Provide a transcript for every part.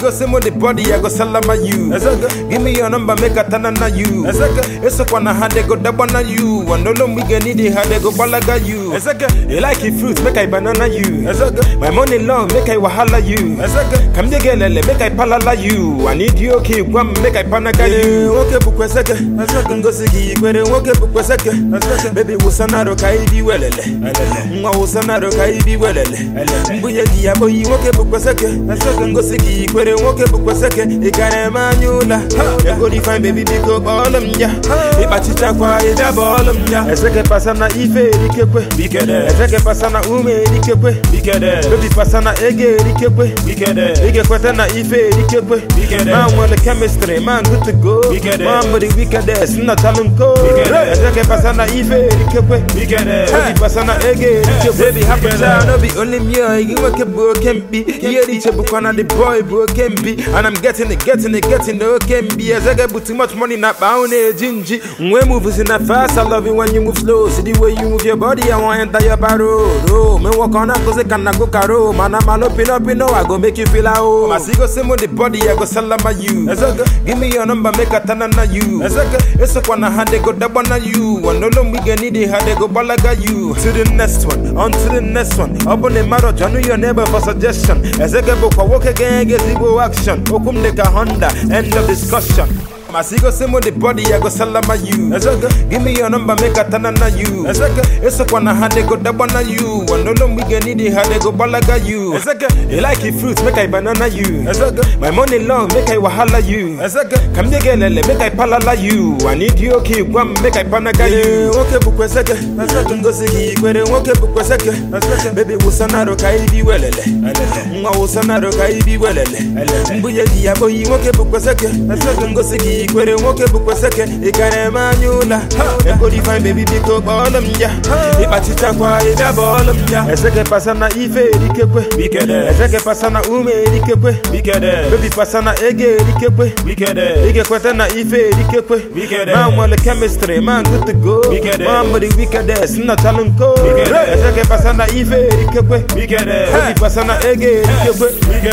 go say mo the body, I go salama you. Give me your number, make a tanana you. It's a kwana ha they go dabana you. And no long we get need it, how they go balaga you. You like it fruit, make I banana you. My money long, make I wahala you. Come the girl, make I palala you. I need you, okay, one make I panaga you. Okay, bukweseke. Ngosi ki ikwere, okay, bukweseke. Baby, wusanaro ka ibi welele. Nwa wusanaro ka ibi welele. Mbunye gi ya boyi, okay, bukweseke. Ngosi ki ikwere, okay, bukweseke. Ikare manyula. Ego di fine baby, biko bolum ya. Ibachicha kwa ida bolum ya. Eseke pasa na ife erikekwe. Eseke pasa na ume erikekwe. Baby pasa na ege erikekwe. Ige kwete na ife erikekwe. Man want the chemistry, man good to go. Man body wickedest, not talent go. Eseke pasa na ife erikekwe. Baby pasa na ege erikekwe. Baby happy child, no be only me. You work a boy can be. Here the chebu kwana the boy bro can be. And I'm getting it, getting it, getting it. Can be as I get but too much money not bound gingy. When moves in that fast, I love it when you move slow. See the way you move your body, I want enter your barrow. Oh, me walk on up cause I can go caro. Man, I'm all up in up, you know, I go make you feel like oh. I see go same with the body, I go salama you. Give me your number, make a tanana you. It's a kwana hand they go dabana you. And no long we get need it, how they go balaga you. To the next one, on to the next one. Up on the matter, John, your neighbor for suggestion. As I get book, walk again, get zero action. Okum de Honda, end of discussion. Masigo simo the body, I go salama you. Give me your number, make a tanana you. It's a kwana hand they go dabana you. And no long we get need it, how they go balaga you. You like it fruits, make I banana you. My money long, make I wahala you. Come the girl, make I palala you. I need you, okay, one make I panaga you. Okay, bukweseke. Ngosi ki ikwere, okay, bukweseke. Baby, wusanaro ka ibi welele. Nwa wusanaro ka ibi welele. Mbunye gi ya boyi, okay, bukweseke. Ngosi ki ikwere, okay, bukweseke. Ikare manyula. Ego di fine baby, biko bolum ya. Ibachicha kwa ida bolum ya. Eseke pasa na ife erikekwe. Eseke pasa na ume erikekwe. Baby pasa na ege erikekwe. Ige kwete na ife erikekwe. Man want the chemistry, man good to go. Man body wickedest, not talent go. Eseke pasa na ife erikekwe. Baby pasa na ege erikekwe.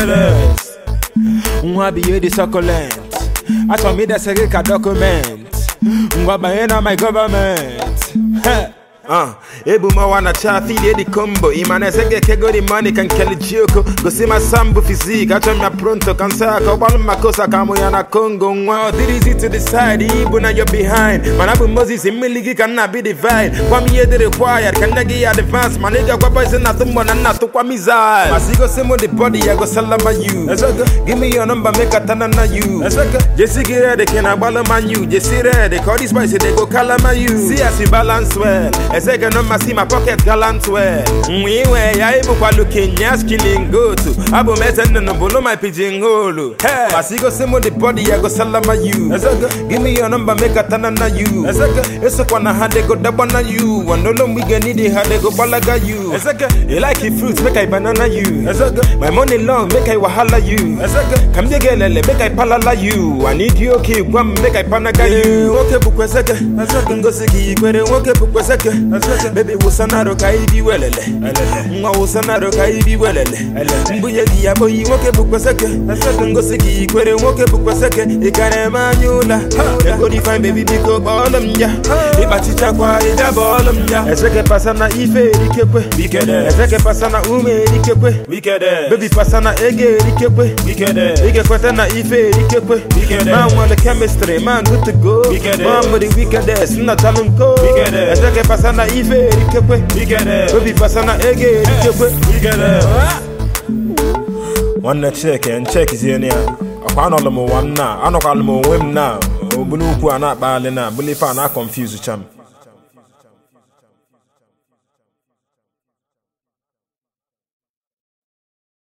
Nwa biye di succulent. Achọ mi desere ka document. Ngwa banye na my government. Heh. Uh, ebu mawa na chafi de di combo Imane senge kego di money kan keli chioko Go see my sambu physique Acho mya pronto kansa Ka walu makosa kamu ya na Congo Nwa odirizi to the side Ibu na you're behind Manabu Moses imiligi can not be divide Kwa mi yedi required Kan negi advance Maniga kwa boys na tumbo na na tu kwa mizal Masigo simo the body I go salama you Give me your number make a tanana you Jesse get ready can I balama you Jesse ready Call this spicy they go kalama you See as you balance well Ezeke no masi my pocket gallant well Mwiwe ya ibu kwa looking yes killing go to Abu mete no bolo my pigeon hole Hey Masigo simo the body I go salama you Give me your number make a tanana you Eso kwa na hande go dabana you And no long we get need it how they go balaga you You like it fruits make I banana you My money long make I wahala you Come the girl make I palala you I need you okay one make I panaga you Okay bukweseke Ngosi ki ikwere okay bukweseke Baby wusanaro ka ibi welele Nwa wusanaro ka ibi welele Mbunye gi ya boyi nwoke bukweseke Ngosi ki ikwere nwoke bukweseke Ikare manyula Ego di fine baby biko bolum ya Ibachicha kwa ida bolum ya Eseke pasa na ife erikekwe Eseke pasa na ume erikekwe Baby pasa na ege erikekwe Ige kwete na ife erikekwe Man want the chemistry, man good to go Man body wickedest, not talent go Eseke pasa na ife erikekwe Baby pasa na ege erikekwe nwanne chike nchekizie ya ọkwa anọlụ m ụwa m na anọkwalụ m onwe m na obulu ukwu a na-akpaghalị na bụlife a na-akọnfuz cham